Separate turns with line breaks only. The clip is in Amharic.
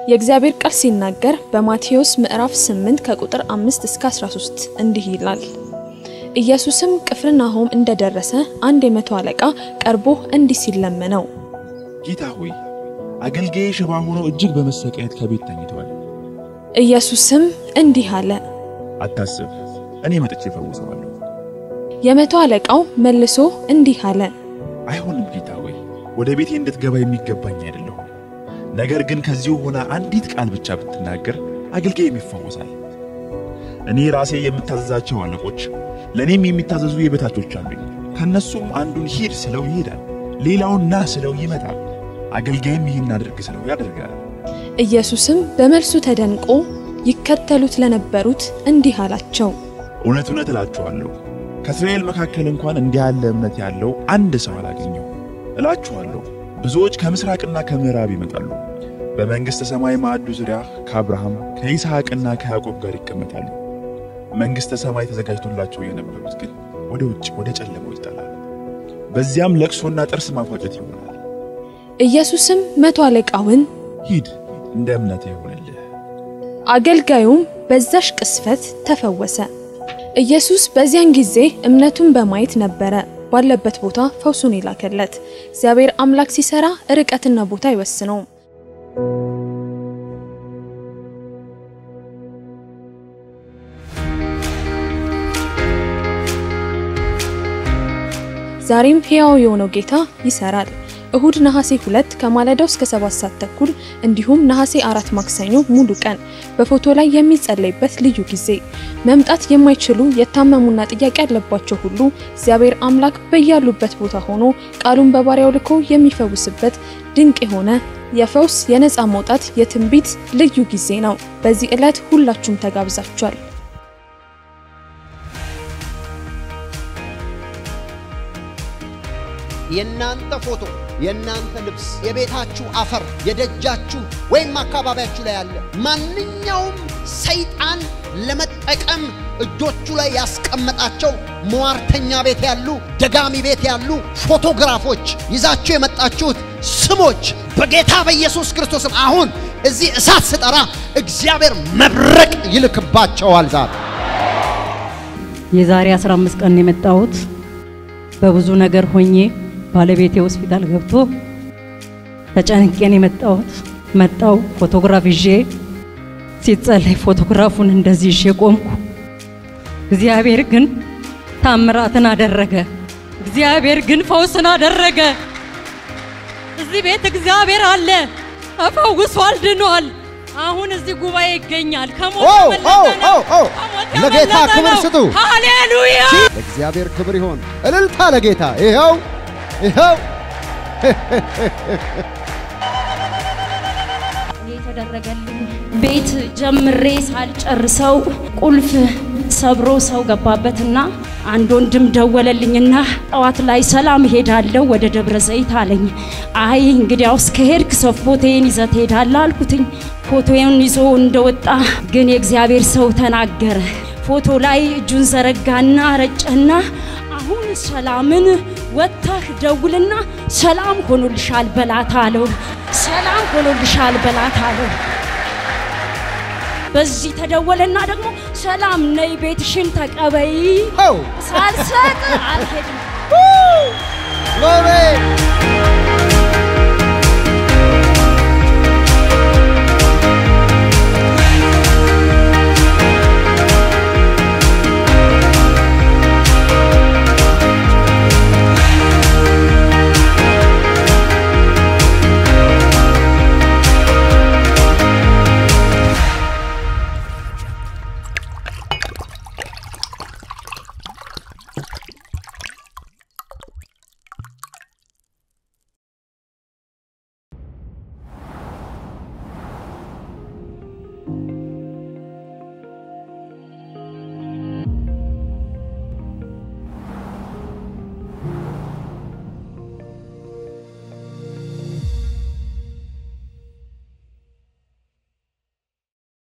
የእግዚአብሔር ቃል ሲናገር በማቴዎስ ምዕራፍ 8 ከቁጥር 5 እስከ 13 እንዲህ ይላል። ኢየሱስም ቅፍርናሆም እንደደረሰ አንድ የመቶ አለቃ ቀርቦ እንዲህ ሲል ለመነው፣
ጌታ ሆይ አገልጋዬ ሽባ ሆኖ እጅግ በመሰቃየት ከቤት ተኝቷል።
ኢየሱስም እንዲህ አለ፣
አታስብ፣ እኔ መጥቼ እፈውሰዋለሁ።
የመቶ አለቃው መልሶ እንዲህ አለ፣
አይሆንም ጌታ ሆይ ወደ ቤቴ እንድትገባ የሚገባኝ አይደለሁም። ነገር ግን ከዚሁ ሆነ አንዲት ቃል ብቻ ብትናገር አገልጋዬም ይፈወሳል። እኔ ራሴ የምታዘዛቸው አለቆች ለእኔም የሚታዘዙ የበታቾች አሉኝ። ከእነሱም አንዱን ሂድ ስለው ይሄዳል፣ ሌላውን ና ስለው ይመጣል፣ አገልጋይም ይህን አድርግ ስለው ያደርጋል።
ኢየሱስም በመልሱ ተደንቆ ይከተሉት ለነበሩት እንዲህ አላቸው፣
እውነት እውነት እላችኋለሁ ከእስራኤል መካከል እንኳን እንዲህ ያለ እምነት ያለው አንድ ሰው አላገኘው። እላችኋለሁ ብዙዎች ከምሥራቅና ከምዕራብ ይመጣሉ፣ በመንግሥተ ሰማይ ማዕዱ ዙሪያ ከአብርሃም ከይስሐቅና ከያዕቆብ ጋር ይቀመጣሉ። መንግሥተ ሰማይ ተዘጋጅቶላቸው የነበሩት ግን ወደ ውጭ ወደ ጨለማው ይጣላሉ። በዚያም ለቅሶና ጥርስ ማፋጨት ይሆናል።
ኢየሱስም መቶ አለቃውን
ሂድ እንደ እምነትህ ይሆንልህ።
አገልጋዩም በዛሽ ቅስፈት ተፈወሰ። ኢየሱስ በዚያን ጊዜ እምነቱን በማየት ነበረ ባለበት ቦታ ፈውሱን የላከለት። እግዚአብሔር አምላክ ሲሰራ ርቀትና ቦታ አይወስነውም። ዛሬም ሕያው የሆነው ጌታ ይሰራል። እሁድ ነሐሴ ሁለት ከማለዳው እስከ ሰባት ሰዓት ተኩል እንዲሁም ነሐሴ አራት ማክሰኞ ሙሉ ቀን በፎቶ ላይ የሚጸለይበት ልዩ ጊዜ። መምጣት የማይችሉ የታመሙና ጥያቄ ያለባቸው ሁሉ እግዚአብሔር አምላክ በያሉበት ቦታ ሆኖ ቃሉን በባሪያው ልኮ የሚፈውስበት ድንቅ የሆነ የፈውስ የነፃ መውጣት የትንቢት ልዩ ጊዜ ነው። በዚህ ዕለት ሁላችሁም ተጋብዛችኋል።
የእናንተ ፎቶ፣ የእናንተ ልብስ፣ የቤታችሁ አፈር፣ የደጃችሁ ወይም አካባቢያችሁ ላይ ያለ ማንኛውም ሰይጣን ለመጠቀም እጆቹ ላይ ያስቀመጣቸው ሟርተኛ ቤት ያሉ፣ ደጋሚ ቤት ያሉ ፎቶግራፎች ይዛችሁ የመጣችሁት ስሞች በጌታ በኢየሱስ ክርስቶስም አሁን እዚህ እሳት ስጠራ እግዚአብሔር መብረቅ ይልክባቸዋል ዛሬ
የዛሬ 15 ቀን የመጣሁት በብዙ ነገር ሆኜ ባለቤቴ ሆስፒታል ገብቶ ተጨንቄን የመጣሁት መጣው ፎቶግራፍ ይዤ ሲጸለይ ፎቶግራፉን እንደዚህ ይዤ ቆምኩ። እግዚአብሔር ግን ታምራትን አደረገ። እግዚአብሔር ግን ፈውስን አደረገ። እዚህ ቤት እግዚአብሔር አለ። ተፈውሷል፣ ድኗል። አሁን እዚህ ጉባኤ ይገኛል። ከሞት
ኦ
ያመለጠ
ኦ
ነው።
ኦ ኦ
ከሞት
ለጌታ
ያመለጠ
ክብር
ነው።
ስጡ።
ሃሌሉያ!
ለእግዚአብሔር ክብር ይሆን። እልልታ ለጌታ ይኸው ይኸው
የተደረገልኝ ቤት ጀምሬ ሳልጨርሰው ቁልፍ ሰብሮ ሰው ገባበትና አንድ ወንድም ደወለልኝና ጠዋት ላይ ሰላም ሄዳለሁ ወደ ደብረ ዘይት አለኝ። አይ እንግዲያውስ ከሄድክ ሰው ፎቶዬን ይዘህ ትሄዳለህ አልኩትኝ። ፎቶዬን ይዞ እንደወጣ ግን የእግዚአብሔር ሰው ተናገረ። ፎቶ ላይ እጁን ዘረጋና ረጨና አሁን ሰላምን ወጥተህ ደውልና ሰላም ሆኖልሻል በላት አለው። ሰላም ሆኖልሻል በላት አለው። በዚህ ተደወለና ደግሞ ሰላም ነይ ቤትሽን ተቀበይ
ኦ
ሳልሰጥ አልሄድም።